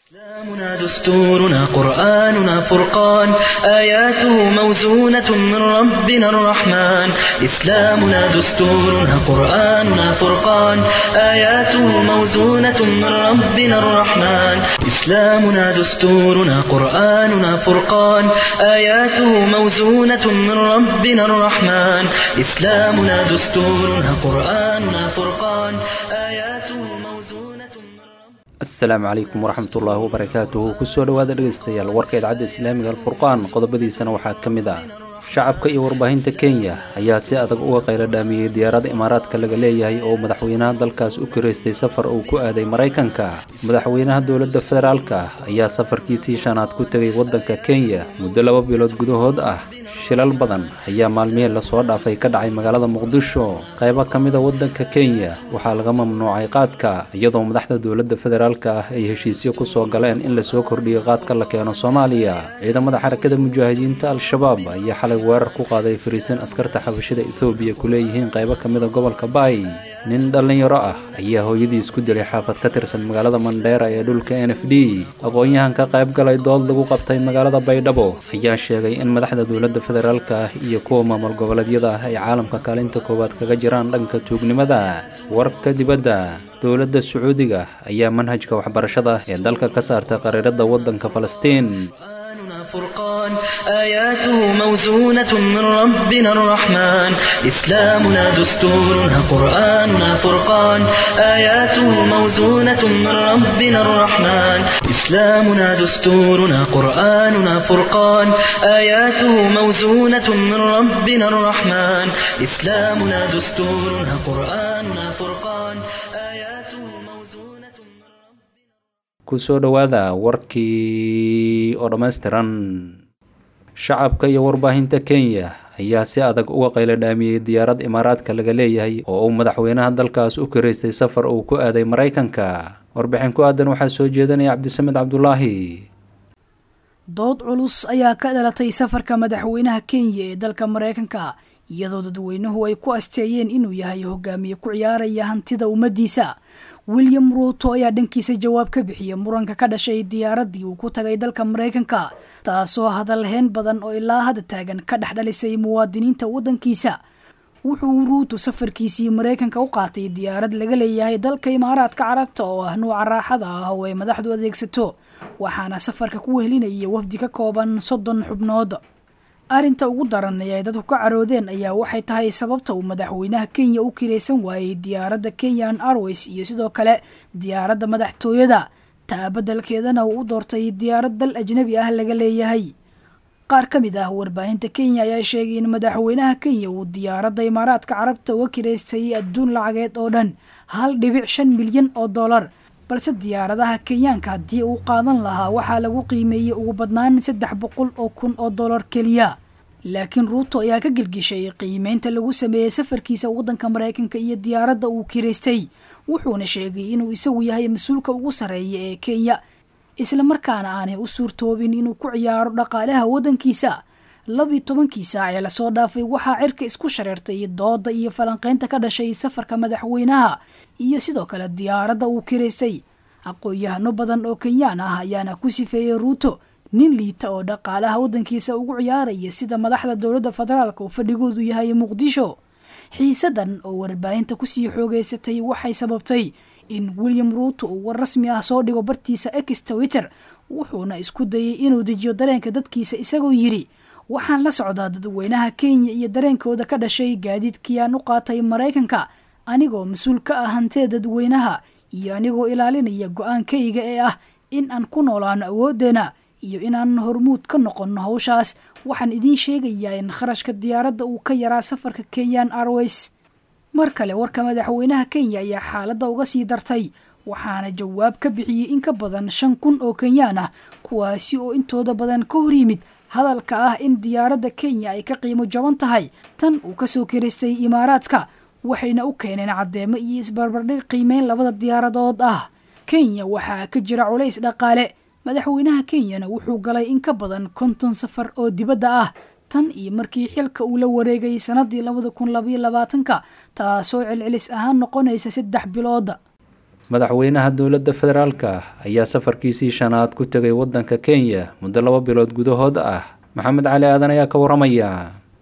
إسلامنا دستورنا قرآننا فرقان آياته موزونة من ربنا الرحمن إسلامنا دستورنا قرآننا فرقان آياته موزونة من ربنا الرحمن إسلامنا دستورنا قرآننا فرقان آياته موزونة من ربنا الرحمن إسلامنا دستورنا قرآننا فرقان آياته موزونة من ربنا asalaamu calaykum waraxmatullaahi wabarakaatuhu kusoo dhowaada dhegaystayaal warka idcadda islaamiga alfurqaan qodobadiisana waxaa ka mid ah shacabka iyo warbaahinta kenya ayaa si adag uga qaylo dhaamiyey diyaaradda imaaraadka laga leeyahay oo madaxweynaha dalkaas u kiraystay safar uu ku aaday maraykanka madaxweynaha dowladda federaalka ayaa safarkiisii shanaad ku tegay waddanka kenya muddo laba bilood gudahood ah shilal badan ayaa maalmihii lasoo dhaafay ka dhacay magaalada muqdisho qaybo ka mida waddanka kenya waxaa laga mamnuucay qaadka iyadoo madaxda dowladda federaalka ah ay heshiisyo kusoo galeen in lasoo kordhiyo qaadka la keeno soomaaliya ciidamada xarakada mujaahidiinta al-shabaab ayaa xalay weerar ku qaaday fariisin askarta xabashida ethoobiya ku leeyihiin qaybo ka mida gobolka baay nin dhallinyaro ah ayaa hooyadiis ku dilay xaafad ka tirsan magaalada mandheera ee dhulka n f d aqoon-yahan ka qayb galay dood lagu qabtay magaalada baydhabo ayaa sheegay in madaxda dowladda federaalka ah iyo kuwa maamul goboleedyada ah ay caalamka kaalinta koowaad kaga jiraan dhanka tuugnimada warka dibadda dowladda sacuudiga ayaa manhajka waxbarashada ee dalka ka saartay qariirada waddanka falastiin قرآننا فرقان آياته موزونة من ربنا الرحمن إسلامنا دستورنا قرآننا فرقان آياته موزونة من ربنا الرحمن إسلامنا دستورنا قرآننا فرقان آياته موزونة من ربنا الرحمن إسلامنا دستورنا قرآننا فرقان آياته موزونة من ربنا kusoo dhowaada warkii oo dhammaystiran shacabka iyo warbaahinta kenya ayaa si adag uga qaylo dhaamiyey diyaarad imaaraadka laga leeyahay oo uu madaxweynaha dalkaas u kiraystay safar uu ku aaday maraykanka warbixin ku aadan waxaa soo jeedanaya cabdisamed cabdulaahi dood culus ayaa ka dhalatay safarka madaxweynaha kenya ee dalka maraykanka iyadoo dadweynuhu ay ku asteeyeen inuu yahay hogaamiye ku ciyaaraya hantida ummaddiisa william ruuto ayaa dhankiisa jawaab ka bixiyey muranka ka dhashay diyaaraddii uu ku tagay dalka maraykanka taasoo hadalheen badan oo ilaa hadda taagan ka dhex dhalisay muwaadiniinta waddankiisa wuxuu ruuto safarkiisii maraykanka u qaatay diyaarad laga leeyahay dalka imaaraadka carabta oo ah nuuca raaxada ah oo ay madaxdu adeegsato waxaana safarka ku wehelinaya wafdi ka kooban soddon xubnood arrinta ugu daran ee ay dadku ka caroodeen ayaa waxay tahay sababta uu madaxweynaha kenya u kiraysan waayey diyaaradda kenyan airways iyo sidoo kale diyaaradda madaxtooyada taa beddelkeedana uu u doortay diyaarad dal ajnabi ah laga leeyahay qaar ka mid ah warbaahinta kenya ayaa sheegay in madaxweynaha kenya uu diyaaradda imaaraadka carabta uga kiraystay adduun lacageed oo dhan hal dhibic shan milyan oo dollar balse diyaaradaha kenyaanka haddii uu qaadan lahaa waxaa lagu qiimeeyey ugu badnaan saddex boqol oo kun oo dollar keliya laakiin ruuto ayaa ka gelgishay qiimeynta lagu sameeyey safarkiisa waddanka maraykanka iyo diyaaradda uu kiraystay wuxuuna sheegay inuu isagu yahay mas-uulka ugu sarreeya ee kenya islamarkaana aanay u suurtoobin inuu ku ciyaaro dhaqaalaha waddankiisa labii tobankii saac ee lasoo dhaafay waxaa cirka isku shareertay dooda iyo falanqeynta ka dhashay safarka madaxweynaha iyo sidoo kale diyaaradda uu kiraystay aqoon-yahano badan oo kenyaan ah ayaana ku sifeeyey ruuto nin liita oo dhaqaalaha waddankiisa ugu ciyaaraya sida madaxda dowladda federaalk oo fadhigoodu yahay muqdisho xiisadan oo warbaahinta kusii xoogeysatay waxay sababtay in william ruuto uu war rasmi ah soo dhigo bartiisa ex twitter wuxuuna isku dayay inuu dejiyo dareenka dadkiisa isagoo yidhi waxaan la socdaa dadweynaha kenya iyo dareenkooda ka dhashay gaadiidkii aan u qaatay maraykanka anigoo mas-uul ka ah hantida dadweynaha iyo anigoo ilaalinaya go-aankayga ee ah in aan ku noolaano awooddeena iyo inaan hormuud ka noqonno hawshaas waxaan idiin sheegayaa in kharashka diyaaradda uu ka yaraa safarka kenyan airways mar kale warka madaxweynaha kenya ayaa xaaladda uga sii dartay waxaana jawaab ka bixiyey in ka badan shan kun oo kenyaan ah kuwaasi oo intooda badan ka hor yimid hadalka ah in diyaaradda kenya ay ka qiimo jaban tahay tan uu kasoo kiraystay imaaraadka waxayna u keeneen caddeemo iyo isbarbardhig qiimeyn labada diyaaradood ah kenya waxaa ka jira culays dhaqaale madaxweynaha kenyana wuxuu galay in ka badan konton safar oo dibadda ah tan iyo markii xilka uu la wareegay sanadii labada kun labaiyo labaatanka taasoo celcelis ahaan noqonaysa saddex bilooda madaxweynaha dowladda federaalka ayaa safarkiisii shanaad ku tegay waddanka kenya muddo laba bilood gudahood ah maxamed cali aadan ayaa ka waramaya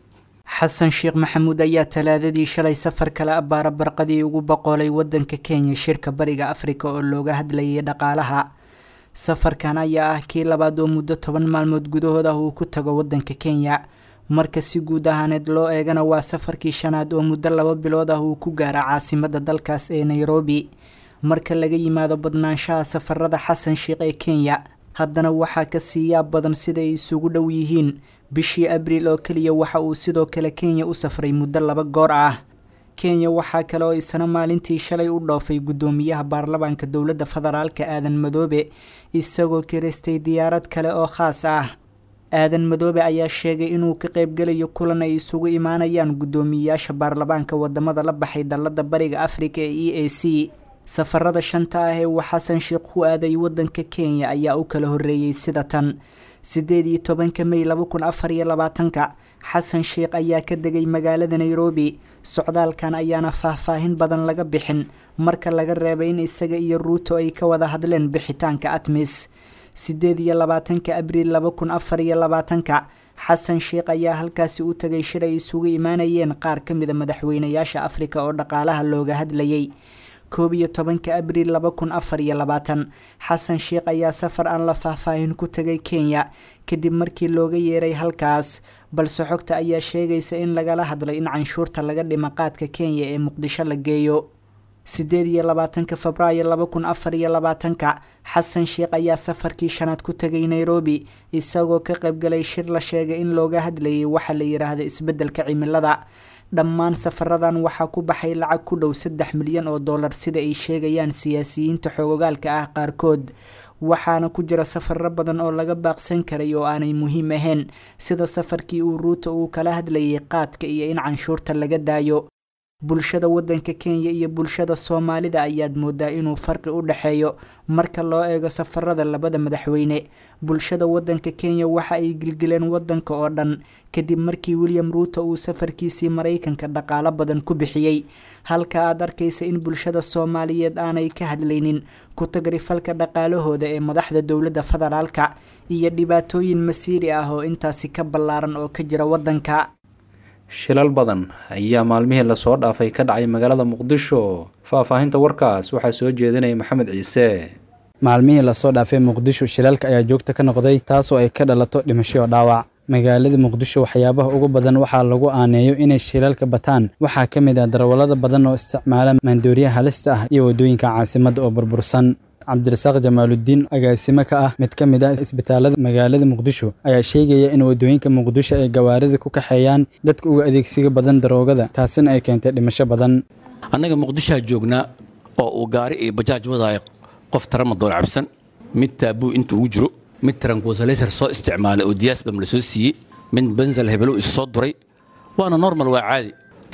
xasan sheekh maxamuud ayaa talaadadii shalay safar kale abbaara barqadii ugu boqolay waddanka kenya shirka bariga afrika oo looga hadlayay dhaqaalaha safarkan ayaa ah kii labaad oo muddo toban maalmood gudahood ah uu ku tago waddanka kenya marka si guud ahaaneed loo eegana waa safarkii shanaad oo muddo laba bilood ah uu ku gaara caasimadda dalkaas ee nairobi marka laga yimaado badnaanshaha safarada xasan sheekh ee kenya haddana waxaa ka sii yaab badan sida ay isugu dhow yihiin bishii abriil oo keliya waxa uu sidoo kale kenya u safray muddo laba goor ah kenya waxaa kale oo isna maalintii shalay u dhoofay guddoomiyaha baarlamaanka dowladda federaalka aadan madoobe isagoo kiristay diyaarad kale oo khaas ah aadan madoobe ayaa sheegay inuu ka qaybgelayo kulan ay isugu imaanayaan guddoomiyeyaasha baarlamaanka wadamada la baxay dalada bariga afrika ee e a c safarada shanta ah ee uu xasan sheekh ku aaday wadanka kenya ayaa u kala horeeyey sida tan sideed iyo tobanka may laba kun afar iyo labaatanka xasan sheekh ayaa ka degay magaalada nairobi socdaalkan ayaana faahfaahin badan laga bixin marka laga reebay in isaga iyo ruuto ay ka wada hadleen bixitaanka atmis sideed iyo labaatanka abriil laba kun afar iyo labaatanka xasan sheekh ayaa halkaasi u tagay shir ay isugu imaanayeen qaar ka mida madaxweynayaasha afrika oo dhaqaalaha looga hadlayay koob iyo tobanka abriil laba kun afar iyo labaatan xasan sheekh ayaa safar aan la faahfaahin ku tagay kenya kadib markii looga yeeray halkaas balse xogta ayaa sheegaysa in lagala hadlay in canshuurta laga dhima qaadka kenya ee muqdisho la geeyo sideed iyo labaatanka febraayo laba kun afar iyo labaatanka xasan sheekh ayaa safarkii shanaad ku tegay nairobi isagoo ka qaybgalay shir la sheegay in looga hadlayay waxa la yiraahdo isbeddelka cimilada dhammaan safaradan waxaa ku baxay lacag ku dhow saddex milyan oo dollar sida ay sheegayaan siyaasiyiinta xoogogaalka ah qaarkood waxaana ku jira safaro badan oo laga baaqsan karay oo aanay muhiim ahayn sida safarkii uu ruuta uu kala hadlayay qaadka iyo in canshuurta laga daayo bulshada wadanka kenya iyo bulshada soomaalida ayaad moodaa inuu farqi u dhexeeyo marka loo eego safarada labada madaxweyne bulshada wadanka kenya waxa ay gilgileen wadanka oo dhan kadib markii william ruuto uu safarkiisii maraykanka dhaqaalo badan ku bixiyey halka aad arkaysa in bulshada soomaaliyeed aanay ka hadlaynin ku tagrifalka dhaqaalahooda ee madaxda dowladda federaalka iyo dhibaatooyin masiiri ah oo intaasi ka ballaaran oo ka jira wadanka shilal badan ayaa maalmihii lasoo dhaafay ka dhacay magaalada muqdisho faahfaahinta warkaas waxaa soo jeedinaya maxamed ciise maalmihii lasoo dhaafay muqdisho shilalka ayaa joogta ka noqday taasoo ay ka dhalato dhimasho oo dhaawac magaalada muqdisho waxyaabaha ugu badan waxaa lagu aaneeyo inay shilalka bataan waxaa ka mid ah darawallada badan oo isticmaala maandooriya halista ah iyo waddooyinka caasimadda oo burbursan cabdirasaaq jamaaludiin agaasimo ka ah mid ka mid ah isbitaalada magaalada muqdisho ayaa sheegaya in waddooyinka muqdisho ay gawaarida ku kaxeeyaan dadka uga adeegsiga badan daroogada taasina ay keentay dhimasho badan annaga muqdishoa joognaa oo uu gaari iyo bajaaj wadaayo qof taramadoon cabsan mid taabuu inta ugu jiro mid tarankuusalaysar soo isticmaalay oo diyaasbam la soo siiyey mid benzal hebelo isu soo duray waana normal waa caadi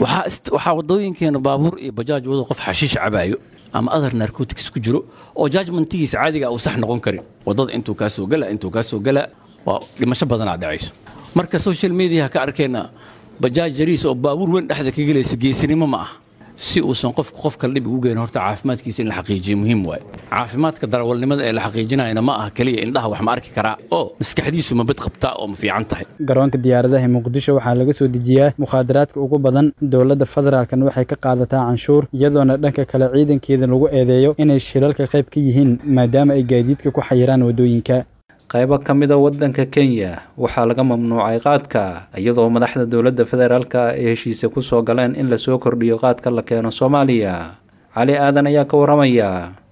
waxaa waddooyinkeena baabuur iyo bajaaj wado qof xashiish cabaayo ama adar narcotics ku jiro oo jajmentigiisa caadiga uu sax noqon karin waddada intuu kaa soo gala intuu kaa soo gala waa dhimasho badanaa dhacayso marka social mediaha ka arkeenna bajaaj jariis oo baabuur weyn dhexda ka gelaysa geesinimo ma ah si uusan qofku qof kale dhib ugu geyn horta caafimaadkiisa in la xaqiijiyo muhiim waaye caafimaadka darawalnimada ee la xaqiijinayana ma aha keliya indhaha wax ma arki karaa oo maskaxdiisu ma bad qabtaa oo ma fiican tahay garoonka diyaaradaha muqdisho waxaa laga soo dejiyaa mukhaadaraadka ugu badan dowladda federaalkan waxay ka qaadataa canshuur iyadoona dhanka kale ciidankeeda lagu eedeeyo inay shilalka qayb ka yihiin maadaama ay gaadiidka ku xayiraan waddooyinka qaybo ka mida waddanka kenya waxaa laga mamnuucay qaadka iyadoo madaxda dowladda federaalka ay heshiise ku soo galeen in lasoo kordhiyo qaadka la keeno soomaaliya cali aadan ayaa ka waramaya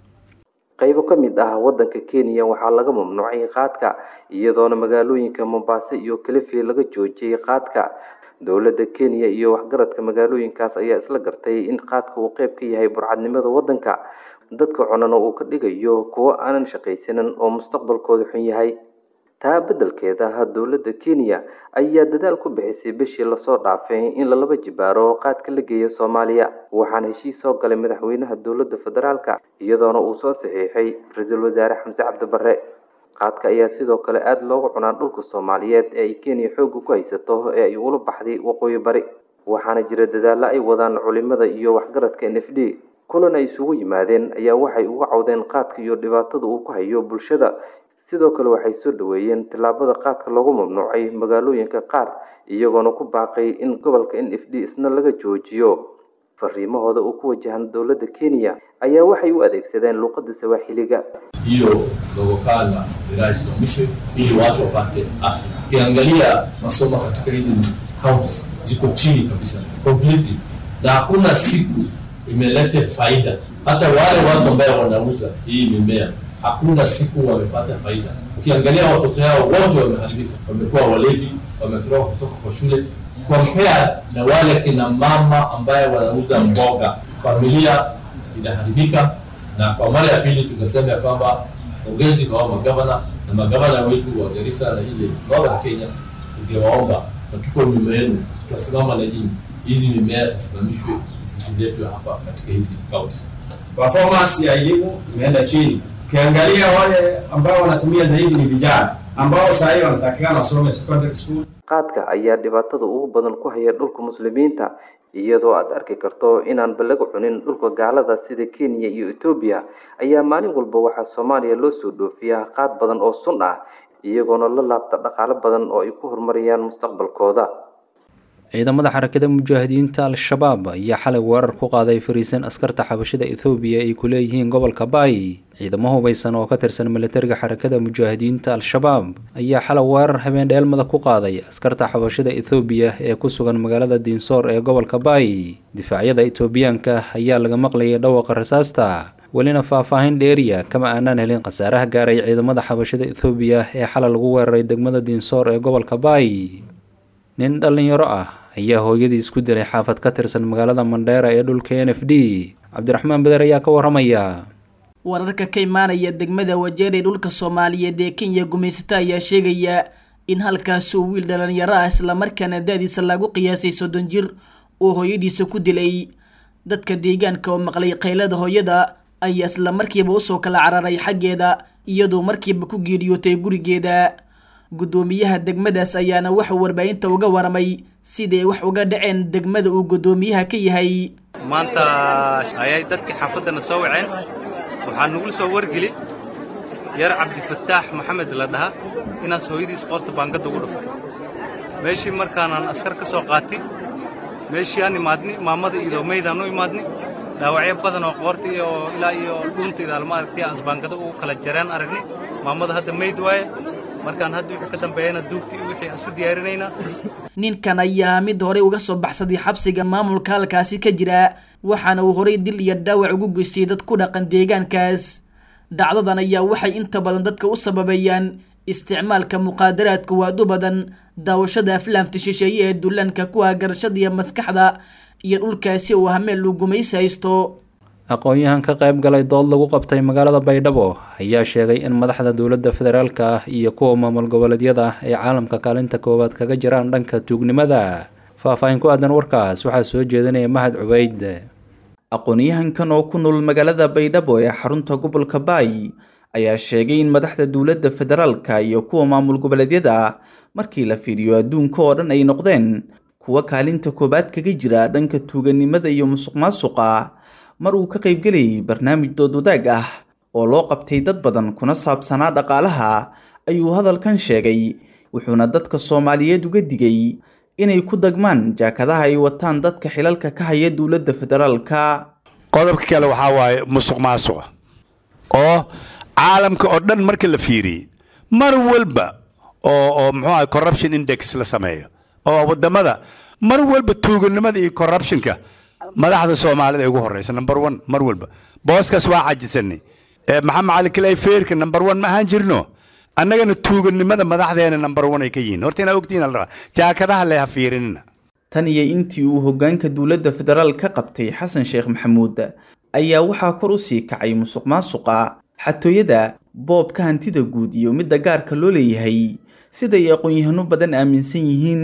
qaybo ka mid ah waddanka kenya waxaa laga mamnuucay qaadka iyadoona magaalooyinka mombaaso iyo kalifi laga joojiyey qaadka dowladda kenya iyo waxgaradka magaalooyinkaas ayaa isla gartay in qaadka uu qayb ka yahay burcadnimada waddanka dadka cunana uu ka dhigayo kuwo aanan shaqaysanin oo mustaqbalkooda xun yahay taa beddelkeeda dowladda kenya ayaa dadaal ku bixisay bishii lasoo dhaafay in lalaba jibaaro qaadka la geeya soomaaliya waxaana heshiis soo galay madaxweynaha dowladda federaalka iyadoona uu soo saxiixay ra-iisul wasaare xamse cabdibarre qaadka ayaa sidoo kale aada loogu cunaa dhulka soomaaliyeed ee ay kenya xoogga ku haysato ee ay ula baxday waqooyi bari waxaana jira dadaallo ay wadaan culimada iyo waxgaradka n f d kulan ay isugu yimaadeen ayaa waxay uga cawdeen qaadka iyo dhibaatada uu ku hayo bulshada sidoo kale waxay soo dhaweeyeen tallaabada qaadka loogu mamnuucay magaalooyinka qaar iyagoona ku baaqay in gobolka n f d isna laga joojiyo fariimahooda uu ku wajahan dowladda kenya ayaa waxay u adeegsadeen luuqadda sawaaxiliga hiyo dogo kala irasimamishwe ili watu wapate afya. Ukiangalia masomo katika hizi counties ziko chini kabisa completely, na hakuna siku imelete faida. Hata wale watu ambao wanauza hii mimea hakuna siku wamepata faida. Ukiangalia watoto yao wote wameharibika, wamekuwa walevi, wametoroka kutoka kwa shule compare na wale kina mama ambaye wanauza mboga, familia inaharibika. Na kwa mara ya pili tukasema ya kwamba pongezi kwa hao magavana na magavana wetu wa Garissa na ile Northern Kenya, tungewaomba na tuko nyuma yenu, tutasimama na nyinyi, hizi mimea zisimamishwe, zisiletwe hapa katika hizi counties. Performance ya elimu imeenda chini. Ukiangalia wale ambao wanatumia zaidi ni vijana ambao sasa hivi wanatakikana wasome secondary school qaadka ayaa dhibaatada ugu badan ku haya dhulka muslimiinta iyadoo aad arki karto inaanba laga cunin dhulka gaalada sida kenya iyo etoobiya ayaa maalin walba waxaa soomaaliya loo soo dhoofiyaa qaad badan oo sun ah iyagoona la laabta dhaqaalo badan oo ay ku horumariyaan mustaqbalkooda ciidamada xarakada mujaahidiinta al-shabaab ayaa xalay weerar ku qaaday fariisan askarta xabashada ethoobiya ay ku leeyihiin gobolka baay ciidamo hubaysan oo ka tirsan milatariga xarakada mujaahidiinta al-shabaab ayaa xalay weerar habeen dheelmada ku qaaday askarta xabashada ethoobiya ee ku sugan magaalada diinsoor ee gobolka baay difaacyada etoobiyaanka ayaa laga maqlayay dhawaqa rasaasta welina faahfaahin dheeriya kama aanaan helin khasaaraha gaaray ciidamada xabashada ethoobiya ee xalay lagu weeraray degmada diinsoor ee gobolka baay nin dhallinyaro ah ayaa hooyadii isku dilay xaafad ka tirsan magaalada mandheera ee dhulka n f d cabdiraxmaan beder ayaa ka waramaya wararka ka imaanaya degmada wajeer ee dhulka soomaaliyeed ee kenya gumaysata ayaa sheegaya in halkaas uu wiil dhalinyaro ah islamarkaana da-diisa lagu qiyaasay soddon jir uu hooyadiisa ku dilay dadka deegaanka oo maqlay qaylada hooyada ayaa isla markiiba usoo kala cararay xaggeeda iyadoo markiiba ku geeriyootay gurigeeda guddoomiyaha degmadaas ayaana waxuu warbaahinta uga waramay siday wax uga dhaceen degmada uu guddoomiyaha ka yahay maanta ayay dadkii xaafaddana soo waceen waxaa nagula soo wargeli yar cabdifataax maxamed la dhaha inaas hooyadiis qoorta baangadda ugu dhuftay meeshii markaanaan askar ka soo qaatay meeshii aan imaadni maamada iyadoo meydaan u imaadni dhaawacyo badan oo qoorta iyo ilaa iyo dhuuntayda alma aragtay aan isbaangada ugu kala jareen aragni maamada hadda meyd waaye markaan hadda wixii ka dambeeyana duugtii iyo wixii aan isu diyaarinaynaa ninkan ayaa mid horey uga soo baxsaday xabsiga maamulka halkaasi ka jira waxaana uu horey dil iyo dhaawac ugu geystay dad ku dhaqan deegaankaas dhacdadan ayaa waxay inta badan dadka u sababeeyaan isticmaalka muqaadaraadka waadu badan daawashada aflaamta shisheeye ee dullaanka ku ah garashada iyo maskaxda iyo dhulkaasi uu hameel uu gumaysi haysto aqoon-yahan ka qayb galay dood lagu qabtay magaalada baydhabo ayaa sheegay in madaxda dowladda federaalka ah iyo kuwa maamul goboleedyada ah ay caalamka kaalinta koowaad kaga jiraan dhanka tuugnimada faahfaahin ku aadan warkaas waxaa soo jeedinaya mahad cubeyd aqoon-yahankan oo ku nool magaalada baydhabo ee xarunta gobolka baay ayaa sheegay in madaxda dowladda federaalka iyo kuwa maamul goboleedyada markii la fiiriyo adduunka oo dhan ay noqdeen kuwa kaalinta koowaad kaga jira dhanka tuuganimada iyo musuq maasuqa mar uu ka qaybgelayay barnaamij dood wadaag ah oo loo qabtay dad badan kuna saabsanaa dhaqaalaha ayuu hadalkan sheegay wuxuuna dadka soomaaliyeed uga digay inay ku dagmaan jaakadaha ay wataan dadka xilalka ka haya dowladda federaalka qodobka kale waxaa waaye musuq maasuqa oo caalamka oo dhan marka la fiiriyey mar walba oo oo muxuu ahay corruption index la sameeyo oo waddamada mar walba tuuganimada iyo corruptionka madaxda soomaalida ay ugu horeysa number one mar walba booskaas waa cajisanay maxamed cali kilay feerka number one ma ahaan jirno annagana tuuganimada madaxdeena number one ay ka yihiin horta inaa ogtihiin alraa jaakadaha leha fiirinina tan iyo intii uu hoggaanka dowladda federaal ka qabtay xasan sheekh maxamuud ayaa waxaa kor u sii kacay musuq maasuqa xatooyada boobka hantida guud iyo midda gaarka loo leeyahay siday aqoon-yahano badan aaminsan yihiin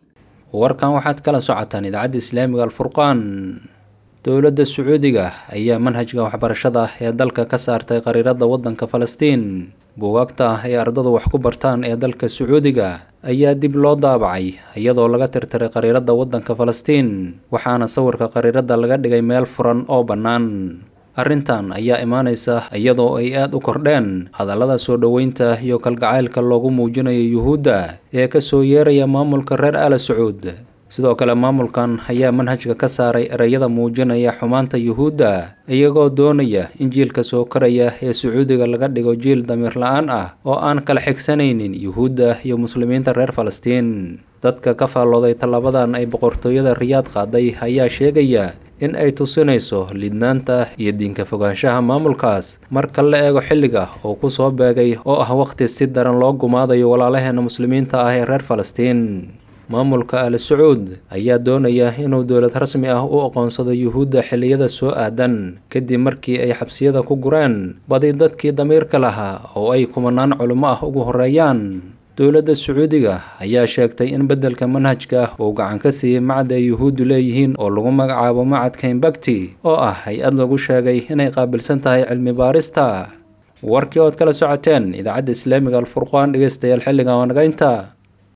warkan waxaad kala socotaan idaacadda islaamiga alfurqaan dowladda sacuudiga ayaa manhajka waxbarashada ee dalka ka saartay qariirada waddanka falastiin buugaagta ay ardadu wax ku bartaan ee dalka sacuudiga ayaa dib loo daabacay iyadoo laga tirtiray qariiradda waddanka falastiin waxaana sawirka qariiradda laga dhigay meel furan oo bannaan arrintan ayaa imaanaysa iyadoo ay aad u kordheen hadallada soo dhoweynta iyo kalgacaylka loogu muujinayo yuhuudda ee ka soo yeeraya maamulka reer aala sacuud sidoo kale maamulkan ayaa manhajka ka saaray ereyada muujinaya xumaanta yuhuudda iyagoo doonaya in jiilka soo koraya ee sacuudiga laga dhigo jiil damiir la-aan ah oo aan kala xigsanaynin yuhuudda iyo muslimiinta reer falastiin dadka ka faallooday tallabadan ay boqortooyada riyaad qaaday ayaa sheegaya in ay tusinayso lidnaanta iyo diinka fogaanshaha maamulkaas marka la eego xilliga oo ku soo beegay oo ah waqhti si daran loo gumaadayo walaalaheena muslimiinta ah ee reer falastiin maamulka al sacuud ayaa doonaya inuu dowlad rasmi ah u aqoonsado yuhuudda xilliyada soo aadan kadib markii ay xabsiyada ku gureen badi dadkii damiirka lahaa oo ay kumanaan culimo ah ugu horeeyaan dowladda sacuudiga ayaa sheegtay in beddelka manhajka uu gacan ka siiyey macad ay yuhuuddu leeyihiin oo lagu magacaabo macadka imbakti oo ah hay-ad lagu sheegay inay qaabilsan tahay cilmi baarista warkii ood kala socoteen idaacadda islaamiga alfurqaan dhegeystayaal xilligan waa naga inta